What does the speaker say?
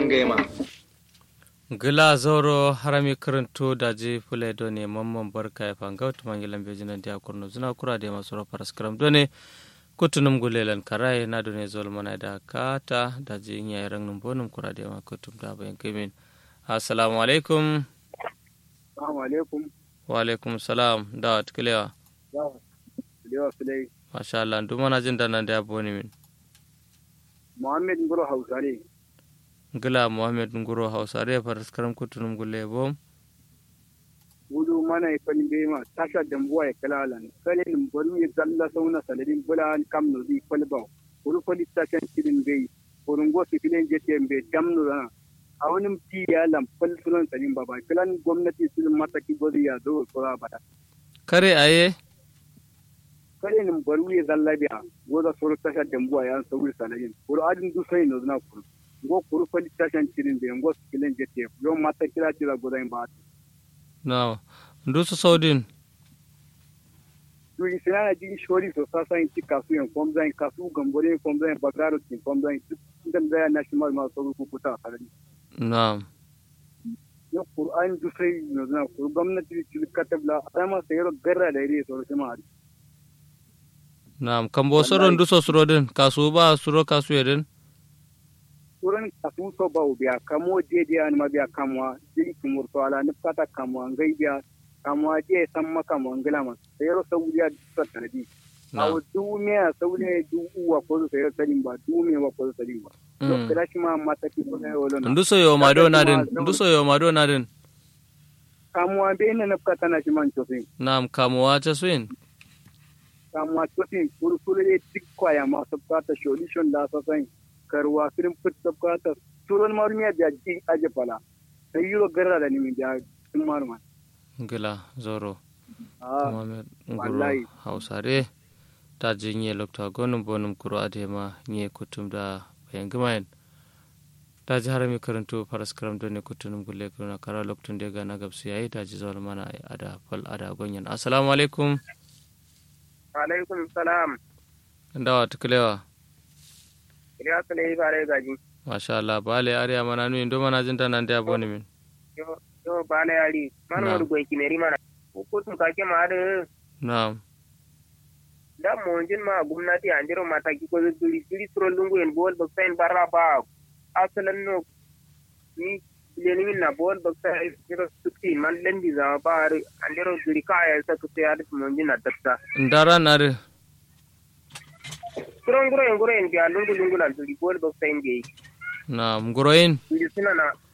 ngema gila zoro harami karanto daji fule done mamman barka ya fanga wata mangilan bejinan dia kurno zina kura da masu rafar skram done kutunum gulelan karai na done zol mana da kata daji yin yayi rangin bonum kura da ma kutum da bayan kimin assalamu alaikum Assalamu alaikum. wa alaikum salam da wat kilewa Lewa Sulai. masha Allah duk mana jin da nan da boni min Muhammad Ngoro Hausare. gila muhammad nguro hausare far skram kutunum gule bom Wudu mana ya kwani bai ma tasha dambuwa ya kala lan. Kale nin baru ya zalla sauna saladin bula kam no di kwalba. Wuru kwali tashan kidin bai. Wurun go su filin jete bai damnu rana. A wani ti ya lam kwal sunan sanin baba. Kilan gwamnati su mataki gozi ya zo kura bada. kare aye Kale nin baru ya zalla biya. Goza suru tasha dambuwa ya sauri saladin. Wuru adin du sai no zina kuru. Go kuru kwali tashan kidin bai. Go su filin jete. Yo mata kira kira goza ba. na ndusu saudin yuri sina na jigi shori so sasa in ci kasu yan fom zan kasu gambore fom zan bagaro tin fom zan dan da na shi mal ma so ku kuta kalani na yo qur'an du sai no na ku gwamnati ci katabla ama sayro garra da ire so ma na kambo soro nduso surodin kasu ba suro kasu yedin kuran kasu so ba biya kamo je je an ma biya kamwa jigi kumur to ala ni kata kamwa ngai biya kamwa je san maka mo ngala ma sayro saudiya ta tarbi awo dumiya saudiya du uwa ko sayro tadin ba dumiya wa ko tadin ba to kira shi ma mata ki ko ne wala na nduso yo mado nadin nduso yo mado nadin kamuwa be ina nafka tana shi man tosin nam kamuwa ta swin kamuwa tosin kurkuru ne duk kwaya masu bukata solution da sa san karwa firin fit da bukata turon marumiya da ji aje fala sai yuro garra da nimi da sun maruma gila zoro ah muhammad nguro wallahi. hausare ta jinye lokta gonum bonum kuro adema nye kutum da bayan gimayen ta ji harami karanto faras karam don ne kutunum gulle kuna kara loktun da ga na gabsu yayi ta ji zawal mana ada fal ada gonyan assalamu alaikum alaikum salam ndawa tukulewa iliya su ne bare gaji masha Allah bale ariya mana nu indo mana jinta nan da boni min yo yo bale yari man Na. wadu goy kimeri mana hukutum kake ma da na'am da monjin ma gumnati anjiro mataki ko duri duri suro lungu en bol bak sain barra ba asalan no ni leni min na bol bak sai jiro sukti man lendi za ba anjiro duri kaya sa ku sai adis monjin na datta ndara nare suro nguro en nguro en biya lungu lungu na duri bol bak sain ge na'am nguroyin duri suna na